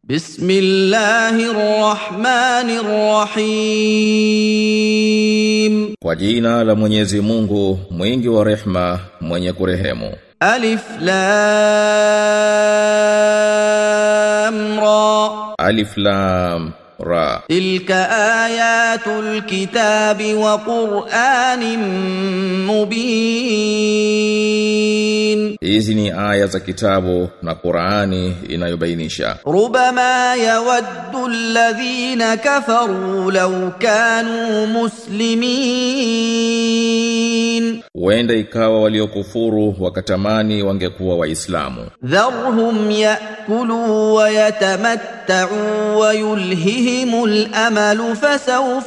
بسم الله الرحمن الرحيم Kwa jina la Mwenyezi Mungu, mwingi wa rehma, mwenye kurehemu. ألف لام را Alif Lam Ra. تلك آيات الكتاب وقرآن مبين Hizi ni aya za kitabu na Qur'ani inayobainisha. ربما يود الذين كفروا لو كانوا مسلمين Huenda ikawa waliokufuru wakatamani wangekuwa Waislamu. ذرهم ياكلوا ويتمتعوا ويلههم الامل فسوف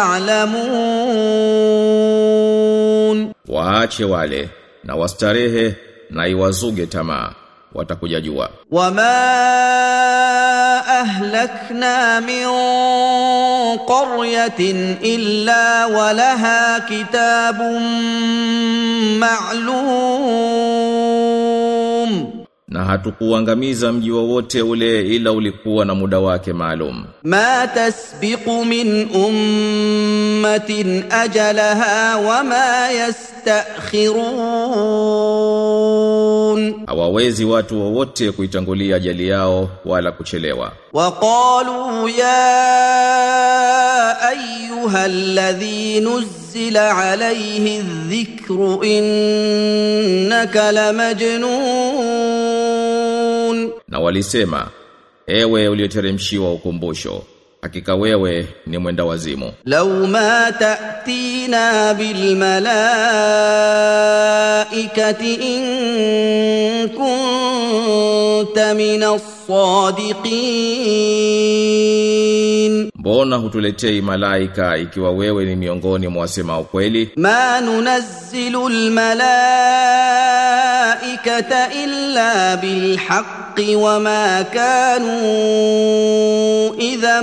يعلمون Waache wale na wastarehe na iwazuge tamaa. Watakuja jua. وما اهلكنا من قريه الا ولها كتاب معلوم Na hatukuangamiza mji wowote ule ila ulikuwa na muda wake maalum. ما تسبق من امه اجلها وما يستاخرون Hawawezi watu wowote kuitangulia ajali yao wala kuchelewa. وقالوا يا ايها الذي نزل عليه الذكر انك لمجنون Na walisema, ewe ulioteremshiwa ukumbusho, hakika wewe ni mwenda wazimu. لو ما تاتينا بالملائكه ان كنت من الصادقين Mbona hutuletei malaika ikiwa wewe ni miongoni mwa wasema ukweli? ما ننزل الملائكه الا بالحق وما كانوا اذا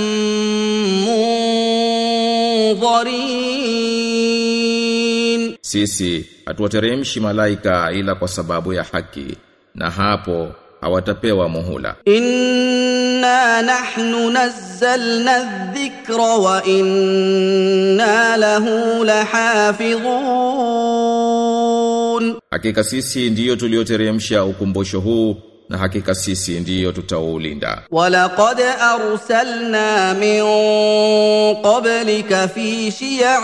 منظرين Sisi hatuwateremshi malaika ila kwa sababu ya haki, na hapo hawatapewa muhula. انا نحن نزلنا الذكر وانا له لحافظون Hakika sisi ndiyo tulioteremsha ukumbusho huu, na hakika sisi ndiyo tutaulinda. ولقد ارسلنا من قبلك في شيع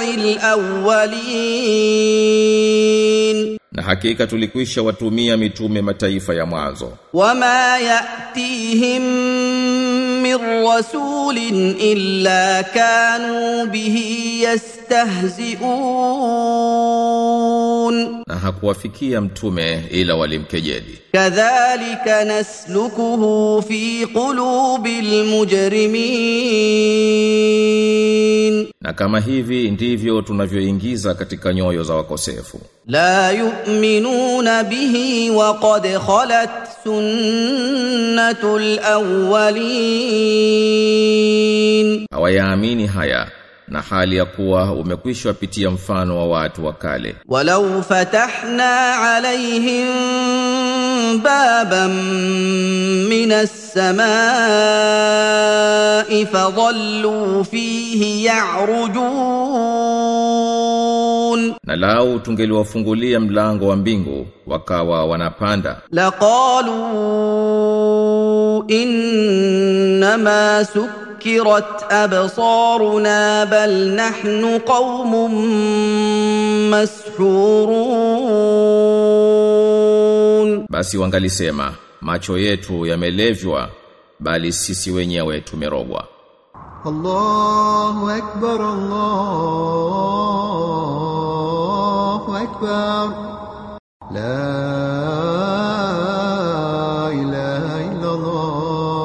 الاولين Na hakika tulikwisha watumia mitume mataifa ya mwanzo. وما ياتيهم من رسول الا كانوا به يستهزئون na hakuwafikia mtume ila walimkejeli. كذلك نسلكه في قلوب المجرمين Na kama hivi ndivyo tunavyoingiza katika nyoyo za wakosefu. لا يؤمنون به وقد خلت سنه الاولين Hawayaamini haya na hali ya kuwa umekwisha pitia mfano wa watu wa kale. ولو فتحنا عليهم بابا من السماء فظلوا فيه يعرجون Na lau tungeliwafungulia mlango wa mbingu wakawa wanapanda لقالوا انما سكرت ابصارنا بل نحن قوم مسحورون basi wangalisema macho yetu yamelevywa bali sisi wenyewe tumerogwa. الله أكبر الله أكبر لا إله إلا الله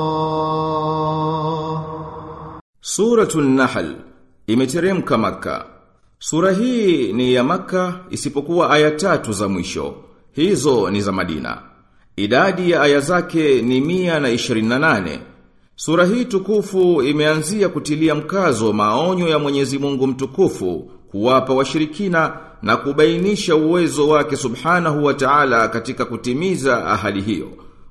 Suratul Nahl imeteremka Makka. Sura hii ni ya Makka isipokuwa aya tatu za mwisho. Hizo ni za Madina. Idadi ya aya zake ni mia na ishirini na nane. Sura hii tukufu imeanzia kutilia mkazo maonyo ya Mwenyezi Mungu mtukufu kuwapa washirikina na kubainisha uwezo wake subhanahu wa ta'ala katika kutimiza ahadi hiyo.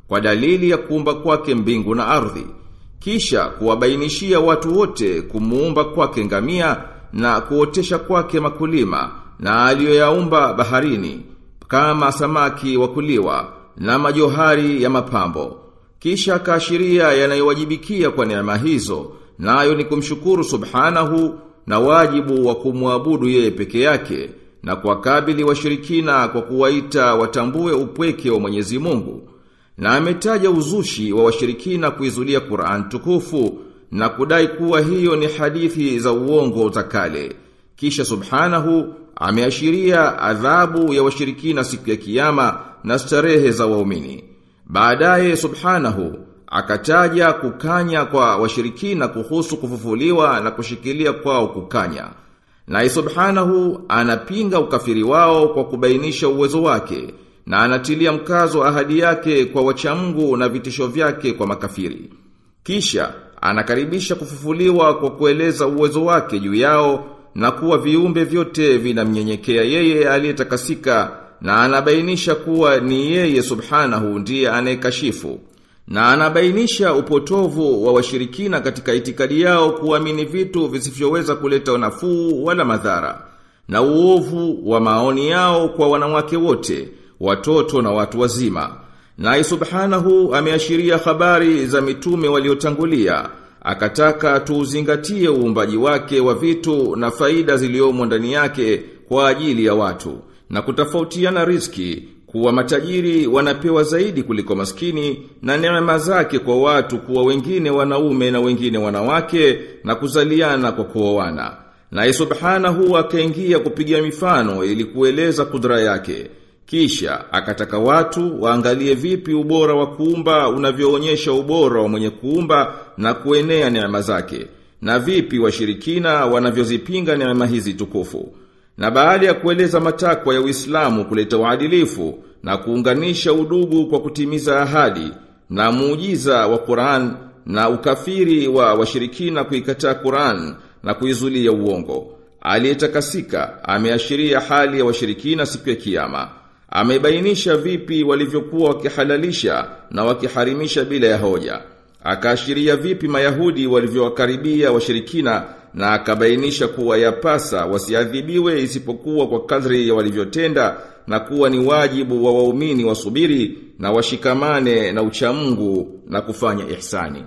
kwa dalili ya kuumba kwake mbingu na ardhi kisha kuwabainishia watu wote kumuumba kwake ngamia na kuotesha kwake makulima na aliyoyaumba baharini kama samaki wa kuliwa na majohari ya mapambo kisha kaashiria yanayowajibikia kwa neema hizo nayo ni kumshukuru subhanahu na wajibu wa kumwabudu yeye peke yake na kuwakabili washirikina kwa kuwaita watambue upweke wa Mwenyezi Mungu na ametaja uzushi wa washirikina kuizulia Qur'an tukufu na kudai kuwa hiyo ni hadithi za uongo za kale kisha subhanahu ameashiria adhabu ya washirikina siku ya kiyama na starehe za waumini baadaye subhanahu akataja kukanya kwa washirikina kuhusu kufufuliwa na kushikilia kwao kukanya na subhanahu anapinga ukafiri wao kwa kubainisha uwezo wake na anatilia mkazo ahadi yake kwa wachamgu na vitisho vyake kwa makafiri. Kisha anakaribisha kufufuliwa kwa kueleza uwezo wake juu yao na kuwa viumbe vyote vinamnyenyekea yeye aliyetakasika na anabainisha kuwa ni yeye subhanahu ndiye anayekashifu. Na anabainisha upotovu wa washirikina katika itikadi yao kuamini vitu visivyoweza kuleta nafuu wala madhara. Na uovu wa maoni yao kwa wanawake wote, watoto na watu wazima. Na subhanahu ameashiria habari za mitume waliotangulia, akataka tuuzingatie uumbaji wake wa vitu na faida ziliomo ndani yake kwa ajili ya watu na kutofautiana riski kuwa matajiri wanapewa zaidi kuliko maskini na neema zake kwa watu kuwa wengine wanaume na wengine wanawake na kuzaliana kwa kuoana. Na subhanahu akaingia kupiga mifano ili kueleza kudra yake. Kisha akataka watu waangalie vipi ubora wa kuumba unavyoonyesha ubora wa mwenye kuumba na kuenea neema zake na vipi washirikina wanavyozipinga neema hizi tukufu. Na baada ya kueleza matakwa ya Uislamu kuleta uadilifu na kuunganisha udugu kwa kutimiza ahadi na muujiza wa Qur'an na ukafiri wa washirikina kuikataa Qur'an na kuizulia uongo. Aliyetakasika ameashiria hali ya washirikina siku ya kiyama. Amebainisha vipi walivyokuwa wakihalalisha na wakiharimisha bila ya hoja. Akaashiria vipi Mayahudi walivyowakaribia washirikina na akabainisha kuwa yapasa wasiadhibiwe isipokuwa kwa kadri ya walivyotenda na kuwa ni wajibu wa waumini wasubiri na washikamane na uchamungu na kufanya ihsani.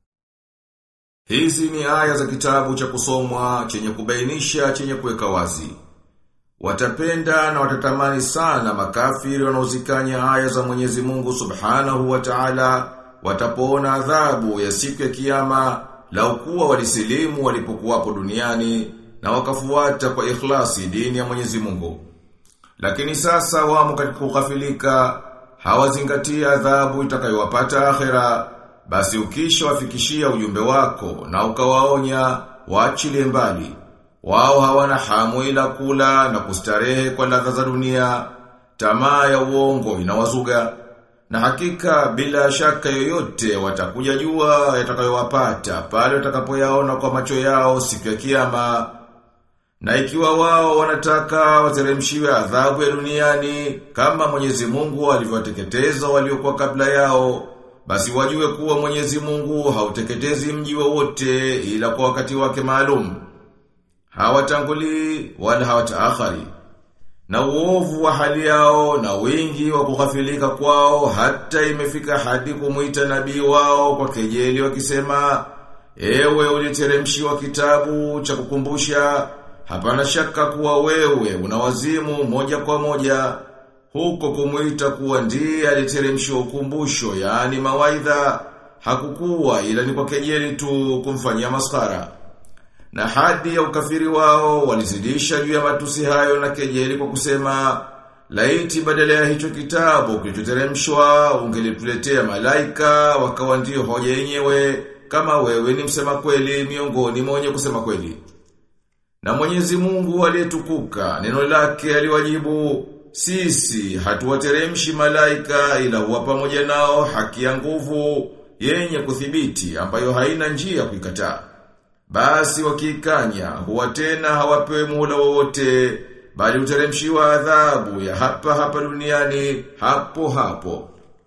Hizi ni aya za kitabu cha kusomwa chenye kubainisha chenye kuweka wazi. Watapenda na watatamani sana makafiri wanaozikanya aya za Mwenyezi Mungu Subhanahu wa Ta'ala watapoona adhabu ya siku ya kiyama lau kuwa walisilimu walipokuwapo duniani na wakafuata kwa ikhlasi dini ya Mwenyezi Mungu. Lakini sasa wamo katika kughafilika, hawazingatia adhabu itakayowapata akhera, basi ukisha wafikishia ujumbe wako na ukawaonya waachilie mbali. Wao hawana hamu ila kula na kustarehe kwa ladha za dunia, tamaa ya uongo inawazuga. Na hakika bila shaka yoyote watakuja jua yatakayowapata pale watakapoyaona kwa macho yao siku ya kiyama. Na ikiwa wao wanataka wateremshiwe adhabu ya duniani kama Mwenyezi Mungu alivyowateketeza waliokuwa kabla yao, basi wajue kuwa Mwenyezi Mungu hauteketezi mji wowote ila kwa wakati wake maalum. Hawatanguli wala hawataakhari. Na uovu wa hali yao na wingi wa kughafilika kwao hata imefika hadi kumuita nabii wao kwa kejeli wakisema Ewe uliteremshiwa kitabu cha kukumbusha hapana shaka kuwa wewe unawazimu moja kwa moja huko kumuita kuwa ndiye aliteremshiwa ukumbusho yaani mawaidha hakukuwa ila ni kwa kejeli tu kumfanyia maskara na hadi ya ukafiri wao walizidisha juu ya matusi hayo na kejeli kwa kusema laiti badala ya hicho kitabu kilichoteremshwa ungelituletea malaika wakawa ndio hoja yenyewe kama wewe ni msema kweli miongoni mwa wenye kusema kweli. Na Mwenyezi Mungu aliyetukuka neno lake aliwajibu sisi hatuwateremshi malaika ila huwa pamoja nao haki ya nguvu yenye kuthibiti ambayo haina njia kuikataa. Basi wakikanya huwa tena hawapewi muhula wowote bali uteremshiwa adhabu ya hapa hapa duniani hapo hapo.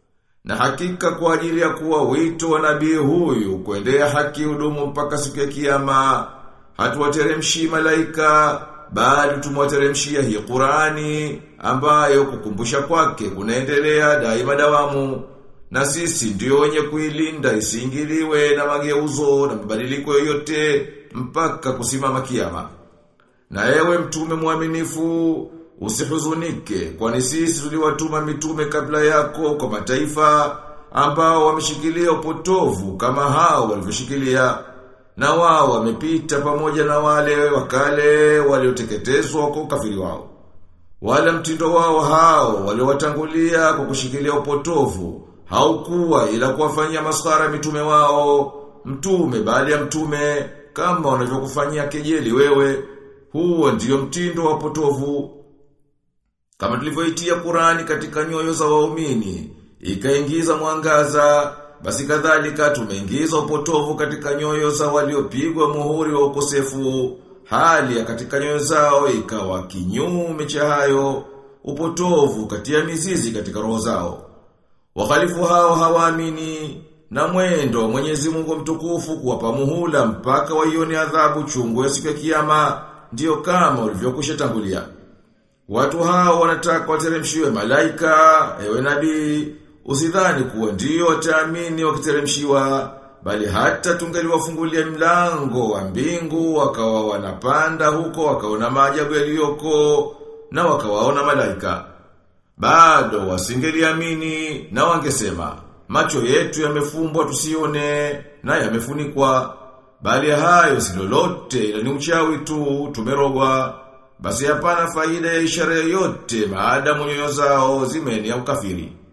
Na hakika kwa ajili ya kuwa wito wa nabii huyu kuendea haki hudumu mpaka siku ya kiyama, hatuwateremshi malaika bali tumwateremshia hii Qur'ani ambayo kukumbusha kwake kunaendelea daima dawamu. Na sisi ndio wenye kuilinda isiingiliwe na mageuzo na mabadiliko yoyote mpaka kusimama kiyama. Na ewe mtume mwaminifu, usihuzunike, kwani sisi tuliwatuma mitume kabla yako kwa mataifa ambao wameshikilia upotovu kama hao walivyoshikilia. Na wao wamepita pamoja na wale wakale walioteketezwa kwa ukafiri wao. Wala mtindo wao hao waliowatangulia kwa kushikilia upotovu haukuwa ila kuwafanyia maskhara mitume wao, mtume baada ya mtume kama wanavyokufanyia kejeli wewe. Huo ndiyo mtindo wa potovu. Kama tulivyoitia Qurani katika nyoyo za waumini, ikaingiza mwangaza, basi kadhalika tumeingiza upotovu katika nyoyo za waliopigwa muhuri wa ukosefu, hali ya katika nyoyo zao ikawa kinyume cha hayo, upotovu katia mizizi katika roho zao. Wakhalifu hao hawaamini na mwendo wa Mwenyezi Mungu mtukufu kuwapa muhula mpaka waione adhabu chungu ya siku ya kiyama ndio kama ulivyokusha tangulia. Watu hao wanataka wateremshiwe malaika, ewe nabii, usidhani kuwa ndio wataamini wakiteremshiwa, bali hata tungeliwafungulia mlango wa mbingu wakawa wanapanda huko wakaona maajabu yaliyoko na wakawaona malaika. Bado wasingeliamini na wangesema, macho yetu yamefumbwa tusione na yamefunikwa, bali hayo si lolote ila ni uchawi tu tumerogwa. Basi hapana faida ya ishara yoyote maadamu nyoyo zao zimeni ya ukafiri.